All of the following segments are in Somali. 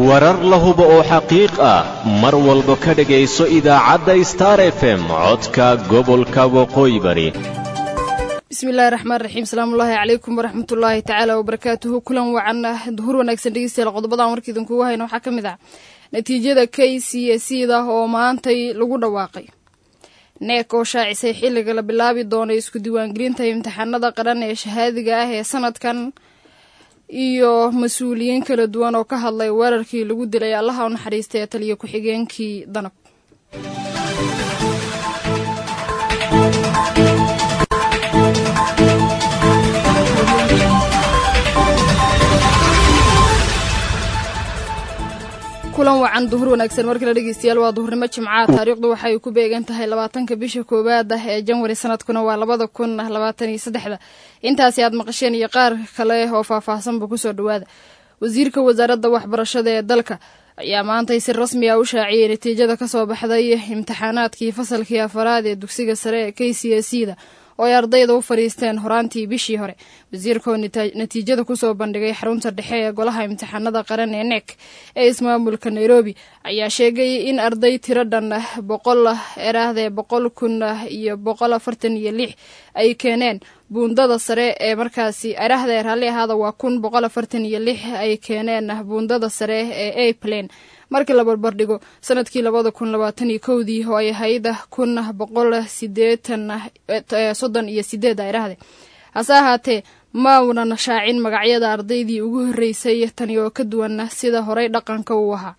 warar la hubo oo xaqiiq ah mar walba ka dhegayso idaacadda star f m codka gobolka waqooyi bari bismillahi raxmaan raxiim salaamullaahi calaykum waraxmatullaahi tacaala wabarakaatuhu kulan wacan duhur wanaagsan dhegeystayaal qodobadan warka idinkugu hayna waxaa ka mid ah natiijada k c s da oo maantay lagu dhawaaqay neek oo shaacisay xilliga la bilaabi doona isku diiwaangelinta imtixaanada qaran ee shahaadiga ah ee sanadkan iyo mas-uuliyiin kala duwan oo ka hadlay weerarkii lagu dilay allaha u naxariistay ee taliya ku-xigeenkii danab kulan wacan duhur wanaagsan markale dhegeystayaal waa duhurnimo jimcaha taariikhdu waxay ku beegan tahay labaatanka bisha koowaad ah ee janwari sanadkuna waa labada kun labaatan iyo saddexda intaasi aad maqasheen iyo qaar kale oo faahfaahsanba kusoo dhawaada wasiirka wasaaradda waxbarashada ee dalka ayaa maantay si rasmi ah u shaaciyey natiijada kasoo baxday imtixaanaadkii fasalkii afaraad ee dugsiga sare ee k c s da oo ay ardayda u fadhiisteen horaantii bishii hore wasiirka oo natiijada kusoo bandhigay xarunta dhexe ee golaha imtixaanada qaran ee nek ee ismaamulka nairobi ayaa sheegay in arday tiro dhan boqol erahdee boqol kun iyo boqol afartan iyo lix ay keeneen buundada sare ee markaasi erahdee raalli ahaada waa kun boqol afartan iyo lix ay keeneen buundada sare ee aplan markii la barbardhigo sanadkii labada kun labaatan iyo kowdii oo ay ahayd kun boqol sideetan soddon iyo sideed ayrahde hase ahaatee ma unan shaacin magacyada ardaydii ugu horreysay tani oo ka duwan sida horey dhaqanka uu ahaa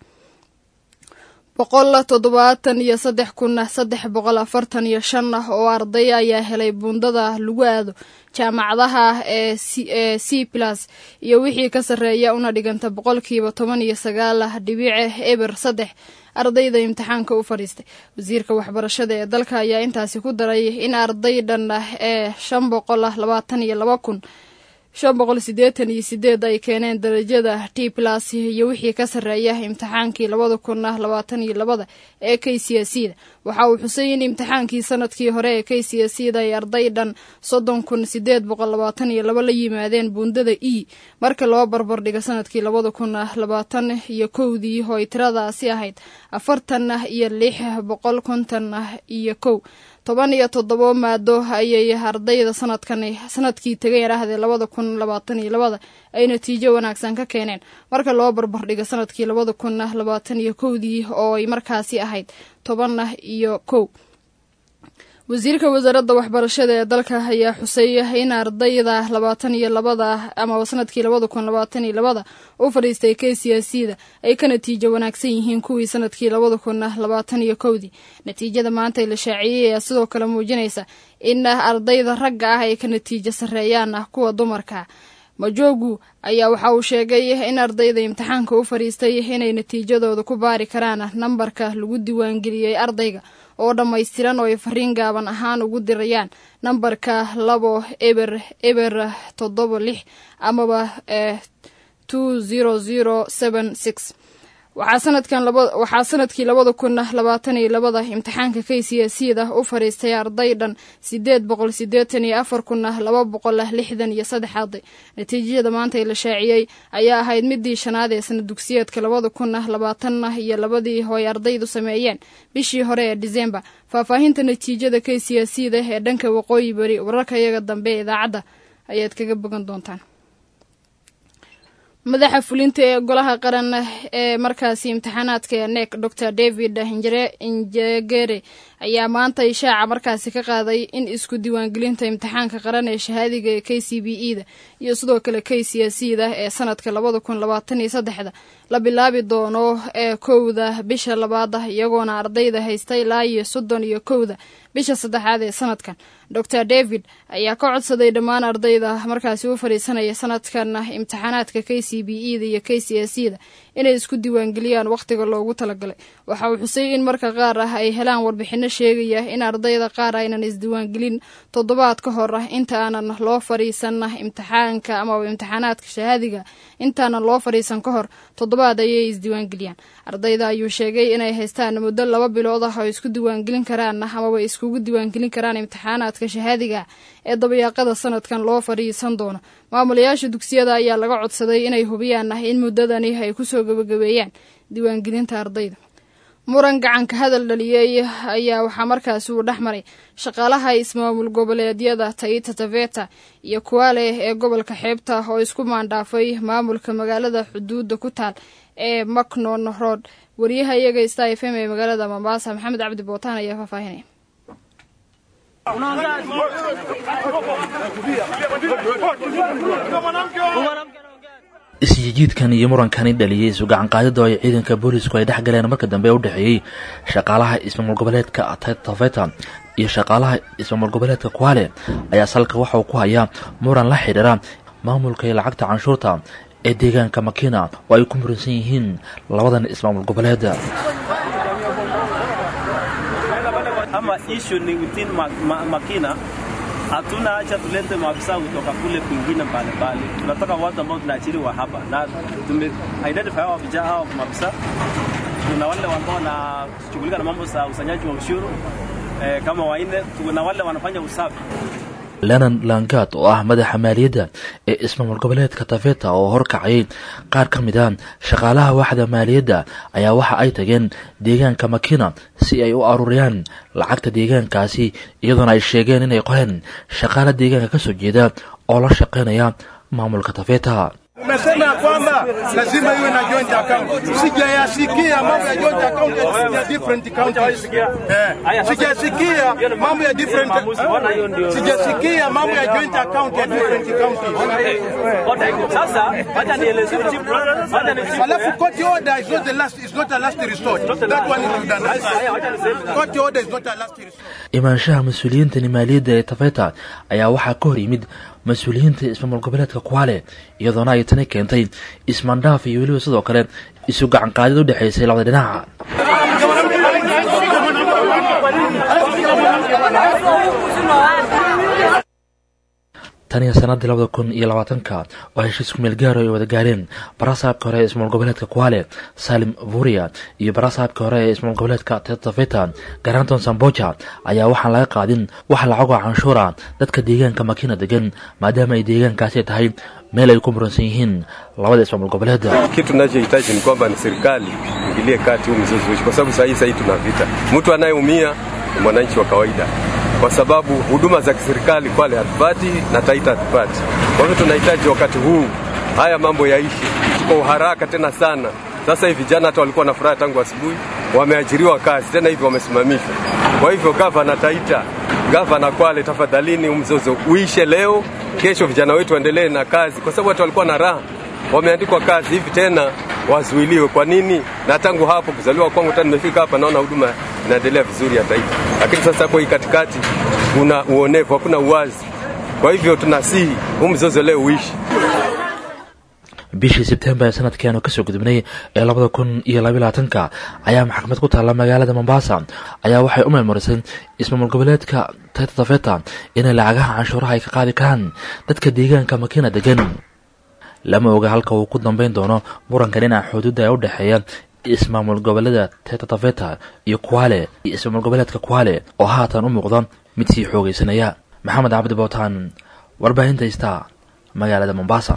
boqol toddobaatan iyo saddex kun saddex boqol afartan iyo shan oo arday ayaa helay buundada lagu aado jaamacadaha ee c plus iyo wixii ka sarreeya una dhiganta boqolkiiba toban iyo sagaal dhibice eber saddex ardayda imtixaanka u fadhiistay wasiirka waxbarashada ee dalka ayaa intaasi ku daray in arday dhan ee shan boqol labaatan iyo laba kun shan boqol sideetan iyo sideed ay keeneen darajada t plus iyo wixii ka sarreeya imtixaankii labada kun labaatan iyo labada ee k c s da waxa uu xusay in imtixaankii sanadkii hore ee k c s da ay arday dhan soddon kun sideed boqol labaatan iyo laba la yimaadeen buundada e marka loo barbardhigo sanadkii labada kun labaatan iyo kowdii oo ay tiradaasi ahayd afartan iyo lix boqol konton iyo kow toban iyo toddobo maado ayay ardayda sanadkan sanadkii tegay arahdee labada kun labaatan iyo labada ay natiijo wanaagsan ka keeneen marka loo barbardhigo sanadkii labada kun labaatan iyo kowdii oo ay markaasi ahayd toban iyo kow wasiirka wasaaradda waxbarashada ee dalka ayaa xusay in ardayda labaatan iyo labada ama sanadkii labada kun labaatan iyo labada u fadhiistay k c s da ay ka natiijo wanaagsan yihiin kuwii sanadkii labada kun labaatan iyo kowdii natiijada maanta la shaaciyey ayaa sidoo kale muujinaysa in ardayda ragga ah ay ka natiijo sarreeyaan kuwa dumarka majoogu ayaa waxa uu sheegay in ardayda imtixaanka u fadhiistay inay natiijadooda ku baari karaan nambarka lagu diiwaangeliyey ardayga oo dhammaystiran oo ay fariin gaaban ahaan ugu dirayaan nambarka labo eber eber toddoba lix amaba two zero zero seven six waxaa sanadkan waxaa sanadkii labada kun labaatan iyo labada imtixaanka k c s da u fadhiistay arday dhan sideed boqol sideetan iyo afar kun laba boqol lixdan iyo saddex arday natiijada maanta la shaaciyey ayaa ahayd midii shanaad ee sana dugsiyeedka labada kun labaatan iyo labadii oo ay ardaydu sameeyeen bishii hore ee disembar faahfaahinta natiijada k c s da ee dhanka waqooyi bari wararka iyaga dambe ee idaacadda ayaad kaga bogan doontaan madaxa fulinta ee golaha qaran ee markaasi imtixaanaadka ee nek dor david njegere ayaa maanta ishaaca markaasi ka qaaday in isku diiwaangelinta imtixaanka qaran ee shahaadiga ee k c b e da iyo sidoo kale k c s da ee sanadka labada kun labaatan iyo saddexda la bilaabi doono ee kowda bisha labaad iyagoona ardayda haysta ilaa iyo soddon iyo kowda bisha saddexaad ee sanadkan dor david ayaa ka codsaday dhammaan ardayda markaasi u fadhiisanaya sanadkan imtixaanaadka k c b e da iyo k c s da inay isku diiwaangeliyaan wakhtiga loogu talagalay waxa uu xusay in marka qaar ah ay helaan warbixino sheegaya in ardayda qaar aynan isdiiwaangelin toddobaad ka hor ah inta aanan loo fadhiisan imtixaanka amaba imtixaanaadka shahaadiga intaanan loo fadhiisan ka hor toddobaad ayay isdiiwaangeliyaan ardayda ayuu sheegay inay haystaan muddo laba bilood ah oo isku diiwaangelin karaan amaba iskugu diiwaangelin karaan imtixaanaadka shahaadiga ee dabayaaqada sanadkan loo fadhiisan doono maamulayaasha dugsiyada ayaa laga codsaday inay hubiyaan in muddadani ay kusoo gabagabeeyaan diiwaangelinta ardayda muran gacanka hadal dhaliyey ayaa waxaa markaasi uu dhex maray shaqaalaha ismaamul goboleedyada taita taveta iyo kuwale ee gobolka xeebta oo isku maandhaafay maamulka magaalada xuduudda ku taal ee macnon road wariyaha iyaga star f m ee magaalada mombasa maxamed cabdi bootaan ayaa faahfaahinaya isjijiidkan iyo murankani dhaliyey isu gacanqaadida oo ay ciidanka boolisku ay dhex galeen marka dambe u dhexeeyey shaqaalaha ismaamul goboleedka taveta iyo shaqaalaha ismaamul goboleedka kwale ayaa salka waxa uu ku hayaa muran la xidhiira maamulka iyo lacagta canshuurta ee deegaanka makina oo ay ku muransan yihiin labadan ismaamul goboleed ama issue ni within ma, ma, Makina hatuna hacha tulete maafisa kutoka kule kwingine mbalimbali. Tunataka watu ambao tunaajiriwa hapa na tume identify hao vijana hao maafisa. Kuna wale ambao wanashughulika na mambo za usanyaji wa ushuru eh, kama waine. Kuna wale wanafanya usafi lenan langad oo ah madaxa maaliyadda ee ismaamul goboleedka taveta oo horkacayay qaar ka mid a shaqaalaha waaxda maaliyadda ayaa waxa ay tageen deegaanka makina si ay u aruuriyaan lacagta deegaankaasi iyadoona ay sheegeen inay qoreen shaqaala deegaanka ka soo jeeda oo la shaqaynaya maamulka taveta Umesema ya kwamba lazima iwe na joint account. Sijayasikia mambo ya joint account ya different counties. Eh, sijasikia mambo ya different sijasikia mambo ya joint account ya different counties. Sasa acha nieleze chief acha ni chief Alafu court order is not the last is not a last resort. That one is done. Court order is not a last resort. imaanshaha mas-uuliyiintani maaliyadda ee taveta ayaa waxaa ka hor yimid mas-uuliyiinta ismaamul goboleedka kwale iyadoona ay tani keentay ismaandhaaf iyo weliba sidoo kale isu gacanqaadid u dhexaysay labada dhinaca tan iyo sanadii labada kun iyo labaatanka oo heshiis kumeel gaaro ay wada gaareen barasaabka hore ee ismaamul goboleedka kwale salim vuria iyo barasaabka hore ee ismaamul goboleedka tetaveta garanton samboja ayaa waxaan laga qaadin wax lacagoo canshuura dadka deegaanka makina degan maadaama ay deegaankaasi tahay meel ay ku muransan yihiin labada ismaamul goboleed Kitu tunachohitaji ni kwamba ni serikali ingilie kati huu mzozo uishi, kwa sababu sahii sahii tuna vita. Mtu anayeumia ni mwananchi wa kawaida, kwa sababu huduma za kiserikali Kwale hatupati na Taita hatupati. Kwa hivyo tunahitaji wakati huu haya mambo yaishi kwa uharaka tena sana. Sasa hivi vijana hata walikuwa na furaha tangu asubuhi, wameajiriwa kazi tena hivi wamesimamishwa. Kwa hivyo gavana Taita, gavana Kwale, tafadhalini huu mzozo uishe leo, kesho vijana wetu waendelee na kazi, kwa sababu watu walikuwa na raha wameandikwa kazi hivi tena wazuiliwe. Kwa nini? Na tangu hapo kuzaliwa kwangu tena nimefika hapa, naona huduma inaendelea vizuri ya taifa, lakini sasa hapo hii katikati kuna uonevu, hakuna uwazi. Kwa hivyo tunasihi huu mzozo leo uishi. bishii sebtembar ee sanadkeenu kasoo gudubnay ee labada kun iyo labalaatanka ayaa maxkamad ku taalla magaalada mombasa ayaa waxay u meelmarisay ismaamul goboleedka taita tafeta inay lacagaha canshuuraha ay ka qaadi karaan dadka deegaanka makina degan lama oga halka uu ku dambeyn doono muranka dhinaca xuduudda ee u dhexeeya ismaamul goboleeda teta tafeta iyo kwale iyo ismaamul goboleedka kwale oo haatan u muuqda mid sii xoogaysanaya maxamed cabdi bootaan warbaahinta ista magaalada mombasa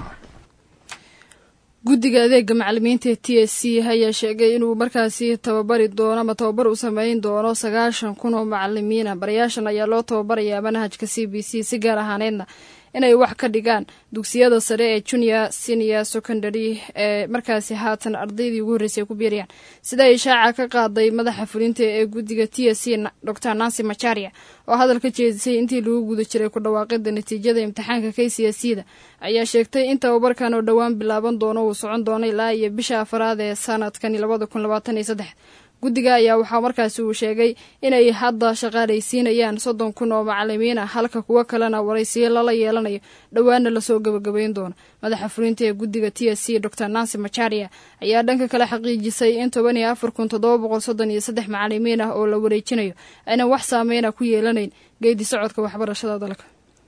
guddiga adeega macalimiinta ee t s c ayaa sheegay inuu markaasi tababari doono ama tababar u sameyn doono sagaashan kun oo macalimiina barayaashan ayaa loo tababarayaa manhajka c b c si gaar ahaaneedna inay wax ka dhigaan dugsiyada sare ee junior senior secondary ee markaasi haatan ardaydii ugu horreysay ay ku biirayaan sida ay ishaaca ka qaaday madaxa fulinta ee guddiga t s c dor nancy macharia oo hadal ka jeedisay intii lagu guda jiray ku dhawaaqida natiijada imtixaanka k c s c da ayaa sheegtay in tababarkan oo dhowaan bilaaban doono uu socon doono ilaa iyo bisha afaraad ee sanadkani labada kun labaatan iyo saddex guddiga ayaa waxaa markaasi uu sheegay inay hadda shaqaalaysiinayaan soddon kun oo macalimiin ah halka kuwo kalena waraysiyo lala yeelanayo dhowaana lasoo gabagabayn doono madaxa fulinta ee guddiga t s c dor nancy macharia ayaa dhanka kale xaqiijisay in toban iyo afar kun toddoba boqol soddon iyo saddex macalimiin ah oo la wareejinayo aynan wax saameyna ku yeelanayn geedi socodka waxbarashada dalka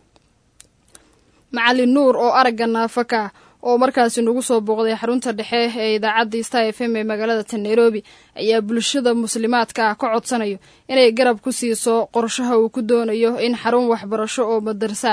macalin nuur oo aragga naafaka ah oo markaasi nagu soo booqday xarunta dhexe ee idaacadda star f m ee magaalada ta nairobi ayaa bulshada muslimaadka ah ka codsanayo inay garab ku siiso qorshaha uu ku doonayo in xarun waxbarasho oo madarsa ah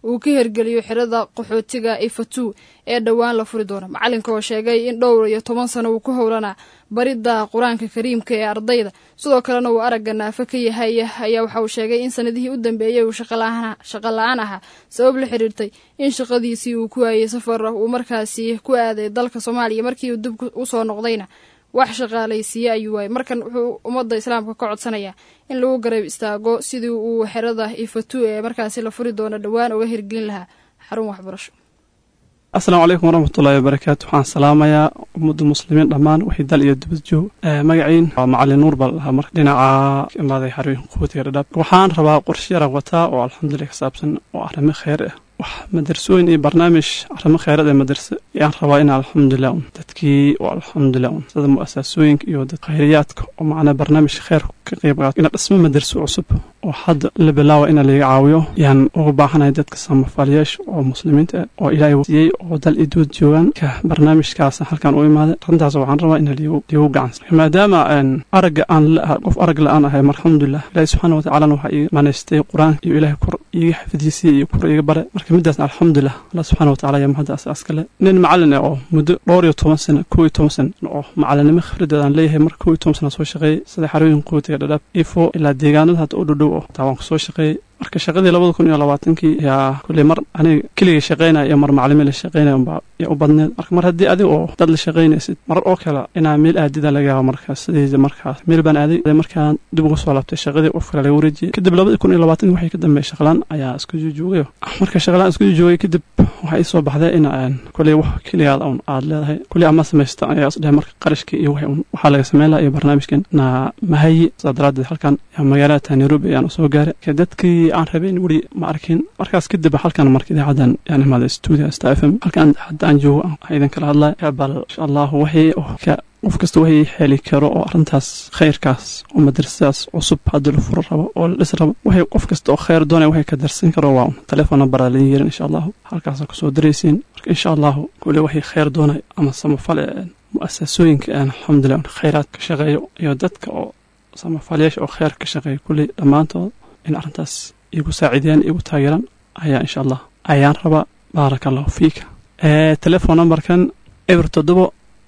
uu ka hergeliyo xerada qaxootiga ifatu ee dhowaan la furi doono macalinka oo sheegay in dhowr iyo toban sano uu ku howlanaa baridda qur-aanka kariimka ee ardayda sidoo kalena uu aragga naafo ka yahay ayaa waxa uu sheegay in sanadihii u dambeeyey uu shaqo la-aan ahaa sabab la xiriirtay in shaqadiisii uu ku waayey safar uu markaasi ku aaday dalka soomaaliya markii uu dib usoo noqdayna wax shaqaalaysiiye ayuu waayey markan wuxuu ummadda islaamka ka codsanayaa in lagu garab istaago sidii uu xerada ifatu ee markaasi la furi doono dhowaan uga hirgelin lahaa xarun waxbarasho asalaamu calaykum waraxmatullaahi wabarakaatu waxaan salaamayaa ummadda muslimiin dhammaan wixii dal iyo dibad joog magaciin waa macalin nuur baa lahaa marka dhinaca imaaday xarooyin quwatiga dhadhaab waxaan rabaa qorshe yaran wataa oo alxamdulilah ka saabsan oo arrimo kheyr ah wax madarsooyin iyo barnaamij arrimo kheyraad ee madarse ayaan rabaa in alxamdulilah un dadkii oo alxamdulilah un sida mu'asaasooyinka iyo dad khayriyaadka oo macnaa barnaamij kheyr ka qayb qaata ina dhismo madarso cusub oo hadda la bilaawa ina laga caawiyo yaan ugu baahanahay dadka samafalyaasha oo muslimiinta ah oo ilaahay siiyey oo dal iyo dood joogaan ka barnaamijkaas halkan u imaaday arrintaas waxaan rabaa in liigu gacansa maadaama aragga aan qof arag la-aan ahay alxamdulilah ilaahi subxaana watacaalana waxaa ii manaystay qur-aanka iyo ilaahay kor iiga xafidisiiye iyo kor iiga bare marka midaasna alxamdulilah allah subxana watacala ayaa mahadda askale nin macalin ah oo muddo dhowr iyo toban sano kow iyo toban sano oo macalinimo khibradeed aan leeyahay marka kow iyo toban sana soo shaqeeyey sida xarooyin quwatiga dhadhaab ifo ilaa deegaanada hadda u dhowdhow oo taa waan kusoo shaqeeyey marka shaqadii labada kun iyo labaatankii yaa kulley mar aniga keligay shaqaynaya iyo mar macalimiin la shaqaynaya unbaa yaa u badneed marka mar haddii adiga oo dad la shaqaynaysid marar oo kale inaa meel aadida laga yaabo markaas sidayda markaas meel baan aaday markaan dib uga soo laabtay shaqadii qof kale laga wareejiyey kadib labadii kun iyo labaatankii waxay ka dambeeyey shaqlaan ayaa isku jujuugayo marka shaqlaan isku jujuugay kadib waxaa ii soo baxday in aan kulley wax keligaada un aad leedahay kulley ama samaysta ayaa isdhahay marka qarashkii iyo waxaa laga sameyn lahaa iyo barnaamijkan na mahayi sidaa daraaddeed halkan magaalada nairobi ayaan usoo gaaray dadkii aan rabayn weli ma arkin markaas kadib halkan marka idaacadan yaan imaaday stuudio star f m halkan hadda aan joogo aan idin kala hadlay bal insha allahu waxii ka qof kasta waxay xeli karo oo arrintaas khayrkaas oo madrasadaas cusub haddii la furo rabo oo la dhis rabo waxay qof kasta oo khayr doonaya waxay ka darsan karo waa un telefoon nambaraa lain yeerin insha allahu halkaasa kusoo daraysiin marka insha allahu kule waxay khayr doonay ama samafale mu'asasooyinka aan alxamdulilah khayraad ka shaqeeyo iyo dadka oo samafalyaasha oo khayr ka shaqeeya kulley dhammaantood in arrintaas igu saaciideyaan igu taageeraan ayaa insha allah ayaan rabaa baaraka allahu fiika telefon numberkan eber toddobo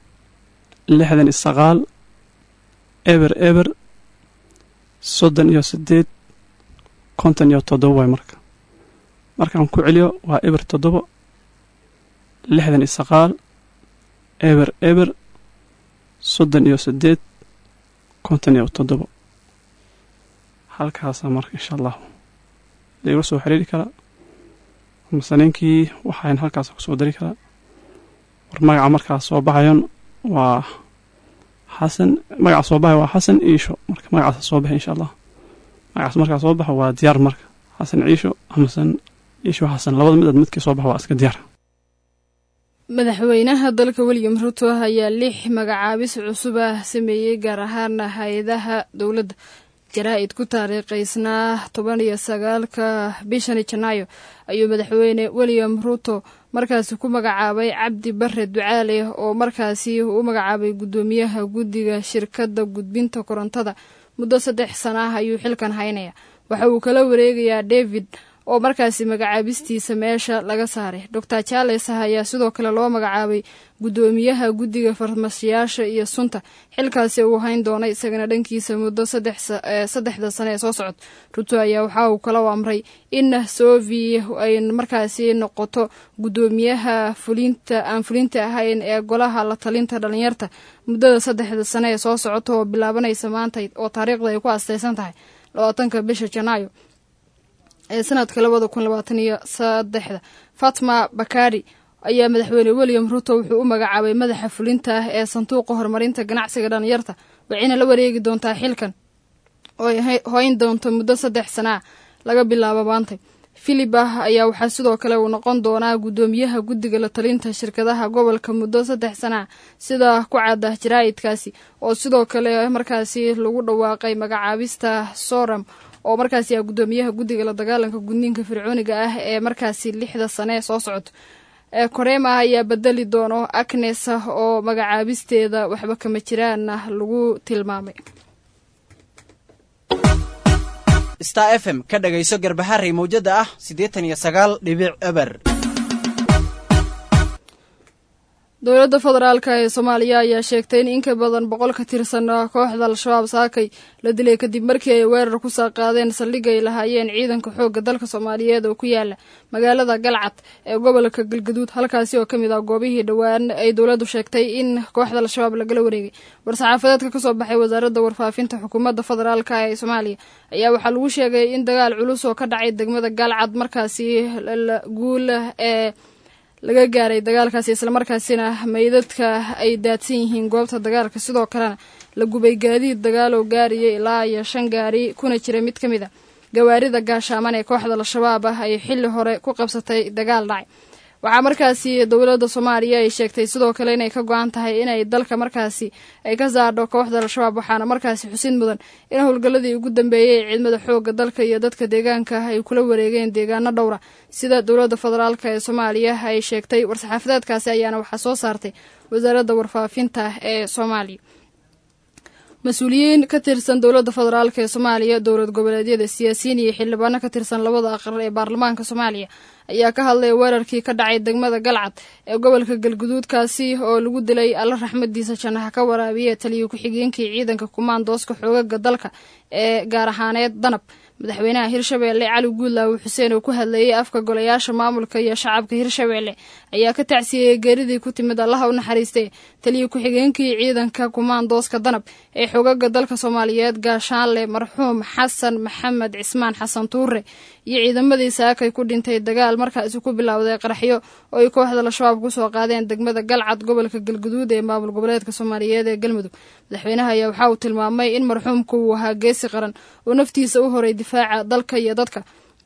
lixdan iyo sagaal eber eber soddon iyo sideed konton iyo toddobo waay marka markaan ku celiyo waa eber toddobo lixdan iyo sagaal eber eber soddon iyo sideed konton iyo toddobo halkaasa marka insha allahu laiga soo xiriiri karaa masaniinkii waxaan halkaas kusoo dari karaa war magaca markaas soo baxayon waa xasan magaca soo baxay waa xasan ciisho marka magacaas soo baxay insha allah magacaas markaa soo baxo waa diyaar marka xasan ciisho amasan ciisho xasan labada midaad midkii soo baxa waa iska diyaar madaxweynaha dalka william ruto ayaa lix magacaabis cusub ah sameeyey gaar ahaana hay-adaha dowladda jaraa-id ku taariikhaysnaa toban iyo sagaalka bishani janaayo ayuu madaxweyne william ruto markaasi ku magacaabay cabdi bare ducaale oo markaasi u magacaabay guddoomiyaha guddiga shirkadda gudbinta korontada muddo saddex sana ah ayuu xilkan haynaya waxa uu kala wareegayaa david oo markaasi magacaabistiisa meesha laga saaray doctor charles ayaa sidoo kale loo magacaabay guddoomiyaha guddiga farmashiyaasha iyo sunta xilkaasi uu hayn doonay isagana dhankiisa muddo saddexda sane ee soo socod ruto ayaa waxa uu kala amray in sovi ay markaasi noqoto guddoomiyaha fulinta aan fulinta ahayn ee golaha la talinta dhalinyarta muddada saddexda sane ee soo socota oo bilaabanaysa maanta oo taariikhda ay ku asteysan tahay labaatanka bisha janaayo ee sanadka labada kun labaatan iyo saddexda fatma bakari ayaa madaxweyne william ruto wuxuu u magacaabay madaxa fulinta ah ee sanduuqa horumarinta ganacsiga dhalinyarta waxayna la wareegi doontaa xilkan oo ay hoyn doonto muddo saddex sana ah laga bilaabo maantay filip ah ayaa waxaa sidoo kale uu noqon doonaa guddoomiyaha guddiga la talinta shirkadaha gobolka muddo saddex sana ah sida ku cadda jaraa'idkaasi oo sidoo kale markaasi lagu dhawaaqay magacaabista soram oo markaasi ah guddoomiyaha guddiga la dagaalanka gudniinka fircooniga ah ee markaasi lixda sane soo socoto korema ayaa bedeli doono agnes oo magacaabisteeda waxba kama jiraan lagu tilmaamay star f m ka dhagayso garbaharey mawjada ah siddeetan iyo sagaal dhibic eber dowladda federaalk ee soomaaliya ayaa sheegtay in in ka badan boqol ka tirsan kooxda al-shabaab saakay la dilay kadib markii ay weerar ku soo qaadeen saldhig ay lahaayeen ciidanka xoogga dalka soomaaliyeed oo ku yaala magaalada galcad ee gobolka galgaduud halkaasi oo ka mid ah goobihii dhowaan ay dowladdu sheegtay in kooxda al-shabaab lagala wareegay war-saxaafadeedka ka soo baxay wasaaradda warfaafinta xukuumadda federaalk ee soomaaliya ayaa waxaa lagu sheegay in dagaal culus oo ka dhacay degmada galcad markaasi guul ee laga gaaray dagaalkaasi islamarkaasina meydadka ay daadsan yihiin goobta dagaalka sidoo kalena la gubay gaadiid dagaal oo gaariyay ilaa iyo shan gaari kuna jira mid ka mid a gawaarida gaashaaman ee kooxda al-shabaab ah ay xilli hore ku qabsatay dagaal dhacay waxaa markaasi dowladda soomaaliya ay sheegtay sidoo kale inay ka go-an tahay inay dalka markaasi ay ka saadho kooxda al-shabaab waxaana markaasi xusid mudan in howlgalladii ugu dambeeyey ee ciidamada xoogga dalka iyo dadka deegaanka ay kula wareegeen deegaano dhowra sida dowladda federaalk ee soomaaliya ay sheegtay war-saxaafadeedkaasi ayaana waxaa soo saartay wasaaradda warfaafinta ee soomaaliya mas-uuliyiin ka tirsan dowladda federaalk ee soomaaliya dowlad goboleedyada siyaasiyiin iyo xildhibaano ka tirsan labada aqal ee baarlamaanka soomaaliya ayaa ka hadlaya weerarkii ka dhacay degmada galcad ee gobolka galguduudkaasi oo lagu dilay alla raxmadiisa jannaha ka waraabiye taliyo ku-xigeenkii ciidanka kumaandooska xoogaga dalka ee gaar ahaaneed danab madaxweynaha hirshabeelle cali guudlaawe xuseen oo ku hadlayay afka golayaasha maamulka iyo shacabka hirshabeelle ayaa ka tacsiyeeyey geeridii ku timid allaha u naxariistee taliyo ku-xigeenkii ciidanka kumaandooska danab ee xoogaga dalka soomaaliyeed gaashaanle marxuum xasan maxamed cismaan xasan tuure iyo ciidamadii saakay ku dhintay dagaal markaasi ku bilowday qaraxyo oo ay kooxda al-shabaab kusoo qaadeen degmada galcad gobolka galguduud ee maamul goboleedka soomaaliyeed ee galmudug madaxweynaha ayaa waxa uu tilmaamay in marxuumku uu ahaa geesi qaran oo naftiisa u horay difaaca dalka iyo dadka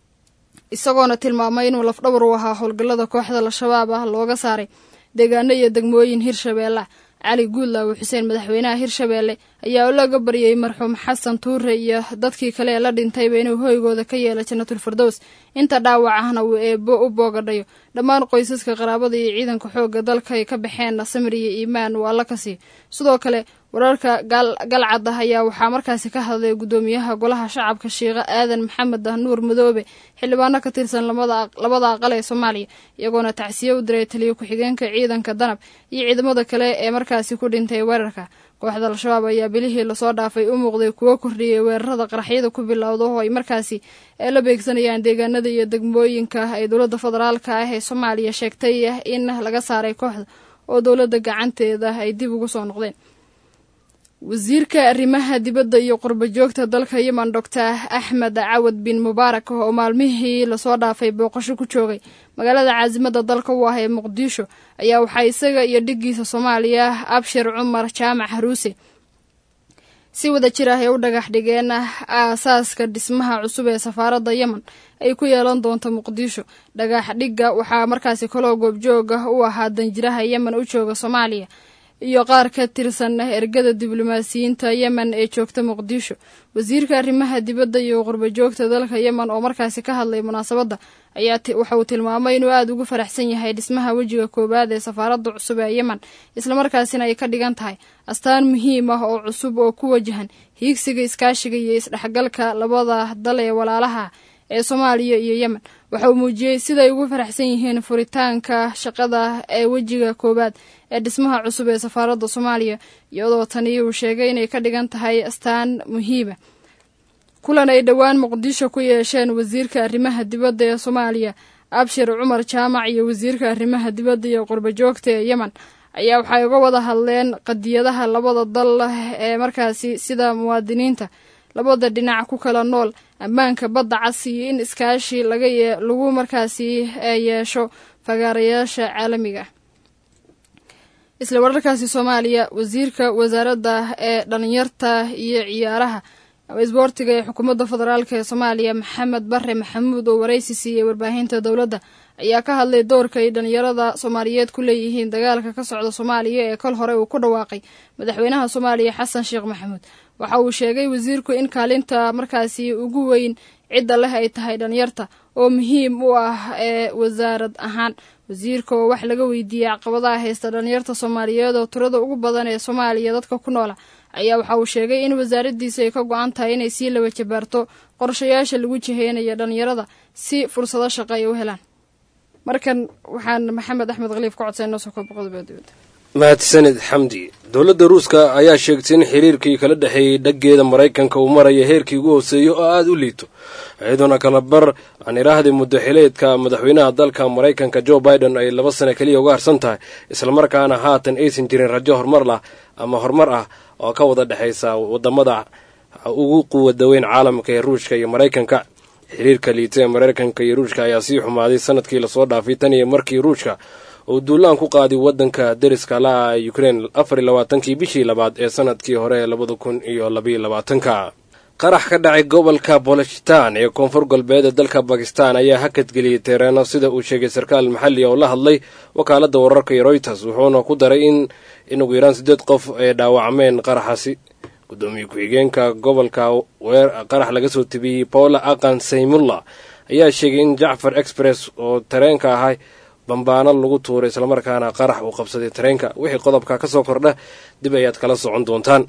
isagoona tilmaamay inuu lafdhawar u ahaa howlgallada kooxda al-shabaab ah looga saaray deegaano iyo degmooyin hirshabeelle ah cali guudlaawe xuseen madaxweynaha hirshabeelle ayaa laga baryay marxuum xasan tuure iyo dadkii kale ee la dhintayba inuu hoygooda ka yeelo jannatul firdows inta dhaawac ahna uu eebo u boogadhayo dhammaan qoysaska qaraabada iyo ciidanka xoogga dalka ay ka baxeen samir iyo iimaan waa la ka siiyo sidoo kale wararka galcad ah ayaa waxaa markaasi ka hadlay guddoomiyaha golaha shacabka shiikhe aadan maxamed ah nuur madoobe xildhibaano ka tirsan labada aqal ee soomaaliya iyagoona tacsiye u diray taliyo ku-xigeenka ciidanka danab iyo ciidamada kale ee markaasi ku dhintay weerarka kooxda al-shabaab ayaa bilihii lasoo dhaafay u muuqday kuwo kordhiyay weerarada qaraxyada ku bilowda oo ay markaasi la beegsanayaan deegaanada iyo degmooyinka ay dowladda federaalka ah ee soomaaliya sheegtay in laga saaray kooxda oo dowladda gacanteeda ay dib ugu soo noqdeen wasiirka arrimaha dibadda iyo qurba joogta dalka yemen doctor axmed cawad bin mubaarak oo maalmihii lasoo dhaafay booqasho ku joogay magaalada caasimada dalka u ah ee muqdisho ayaa waxaa isaga iyo dhiggiisa soomaaliya abshir cumar jaamac haruuse si wada jir ah ay u dhagax dhigeen aasaaska dhismaha cusub ee safaaradda yemen ay ku yeelan doonto muqdisho dhagax dhigga waxaa markaasi kaloo goobjooga u ahaa danjiraha yemen u jooga soomaaliya iyo qaar ka tirsan ergada diblomaasiyiinta yemen ee joogta muqdisho wasiirka arrimaha dibadda iyo qurba joogta dalka yemen oo markaasi ka hadlay munaasabadda ayaa waxa uu tilmaamay inuu aada ugu faraxsan yahay dhismaha wejiga koowaad ee safaaradda cusub ee yemen islamarkaasina ay ka dhigan tahay astaan muhiim ah oo cusub oo ku wajahan hiigsiga iskaashiga iyo isdhexgalka labada dal ee walaalaha ee soomaaliya iyo yemen waxa uu muujiyey siday ugu faraxsan yihiin furitaanka shaqada ee wejiga koowaad ee dhismaha cusub ee safaaradda soomaaliya iyadoo tani uu sheegay inay ka dhigan tahay astaan muhiima kulan ay dhowaan muqdisho ku yeesheen wasiirka arrimaha dibadda ee soomaaliya abshir cumar jaamac iyo wasiirka arrimaha dibadda iyo qurba joogta ee yemen ayaa waxay uga wada hadleen qadiyadaha labada dal ee markaasi sida muwaadiniinta labada dhinac ku kala nool ammaanka badda cas iyo in iskaashi laga lagu markaasi yeesho fagaarayaasha caalamiga isla wararkaasi soomaaliya wasiirka wasaaradda ee dhalinyarta iyo ciyaaraha isboortiga ee xukuumadda federaalk ee soomaaliya maxamed bare maxamuud oo waraysi siiyey warbaahinta dowladda ayaa ka hadlay doorka ay dhalinyarada soomaaliyeed ku leeyihiin dagaalka ka socda soomaaliya ee kol hore uu ku dhawaaqay madaxweynaha soomaaliya xasan sheekh maxamuud waxa uu sheegay wasiirku in kaalinta markaasi ugu weyn cidda leh ay tahay dhalinyarta oo muhiim u ah ee wasaarad ahaan wasiirka oo wax laga weydiiyey caqabadaha haysta dhalinyarta soomaaliyeed oo tirada ugu badan ee soomaaliya dadka ku noola ayaa waxa uu sheegay in wasaaraddiisu ay ka go-an tahay inay sii laba jabaarto qorshayaasha lagu jiheynayo dhallinyarada si fursado shaqo ay u helaan markan waxaan maxamed axmed khaliif ka codsay noo soo kooba qodobada dibadda mahadsanid xamdi dowladda ruuska ayaa sheegtay in xiriirkii kala dhexeeyey dhaggeeda maraykanka uu maraya heerkii ugu hooseeyo oo aada u liito iyadoona kala bar aan iraahday muddo xileedka madaxweynaha dalka maraykanka jo biden ay laba sano keliya uga harsan tahay islamarkaana haatan aysan jirin rajo horumar lah ama horumar ah oo ka wada dhexaysa wadamada ugu quwada weyn caalamka ee ruushka iyo maraykanka xiriirka liita ee maraykanka iyo ruushka ayaa sii xumaaday sanadkii lasoo dhaafay tan iyo markii ruushka uu duulaan ku qaaday wadanka deriska la-a ukrain afar iyo labaatankii bishii labaad ee sanadkii hore ee labada kun iyo labaiyo labaatanka qarax ka dhacay gobolka boloshitan ee koonfur galbeed ee dalka bakistan ayaa hakadgeliyey teereeno sida uu sheegay sarkaal maxalli oo la hadlay wakaaladda wararka iyo royters wuxuuna ku daray in in ugu yaraan siddeed qof ay dhaawacmeen qaraxaasi gudoomiye ku-xigeenka gobolka qarax laga soo tebiyey paula aqan saymulla ayaa sheegay in jacfar express oo tareenka ahay bambaano lagu tuuray islamarkaana qarax uu qabsaday tareenka wixii qodobka ka soo kordha dib ayaad kala socon doontaan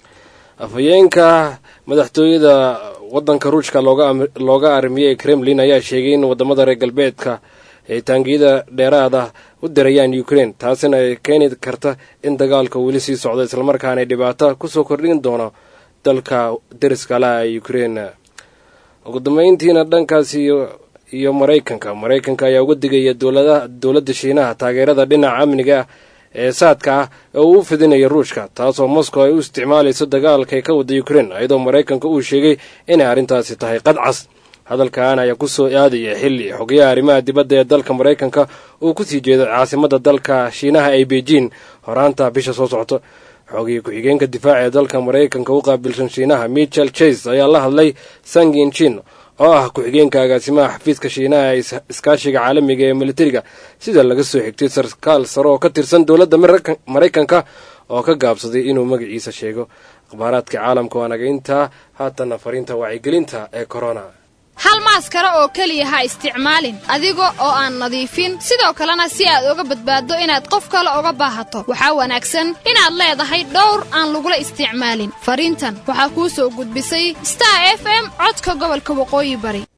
afhayeenka madaxtooyada wadanka ruushka looga armiyey kremlin ayaa sheegay in wadamada reer galbeedka ay taangiyada dheeraada u dirayaan ukrain taasina ay keeni karta in dagaalka weli sii socdo islamarkaana ay dhibaato kusoo kordhin doono dalka deriska laha ee ukrain ugu dambeyntiina dhankaas iyo maraykanka maraykanka ayaa uga digaya dowladda shiinaha taageerada dhinaca amniga ah ee saadka ah oo uu u fidinaya ruushka taasoo moscow ay u isticmaalayso dagaalka ay ka wada ukrain iyadoo maraykanka uu sheegay inay arrintaasi tahay qadcas hadalkan ayaa ku soo aadaya xilli xogayaha arrimaha dibadda ee dalka maraykanka uu kusii jeedo caasimadda dalka shiinaha ee beijing horaanta bisha soo socto xoogii ku-xigeenka difaaca ee dalka maraykanka u qaabilsan shiinaha michel chase ayaa la hadlay sangin chin oo ah ku-xigeenka agaasimaha xafiiska shiinaha ee iskaashiga caalamiga ee militariga sida laga soo xigtay sarkaal sare oo ka tirsan dowladda maraykanka oo ka gaabsaday inuu magaciisa sheego akhbaaraadka caalamka waa naga intaa haatanna fariinta wacyigelinta ee corona hal maaskara oo keliya ha isticmaalin adiga oo aan nadiifin sidoo kalena si aad uga badbaaddo inaad qof kale uga baahato waxaa wanaagsan inaad leedahay dhowr aan lagula isticmaalin fariintan waxaa kuu soo gudbisay star f m codka gobolka waqooyi bari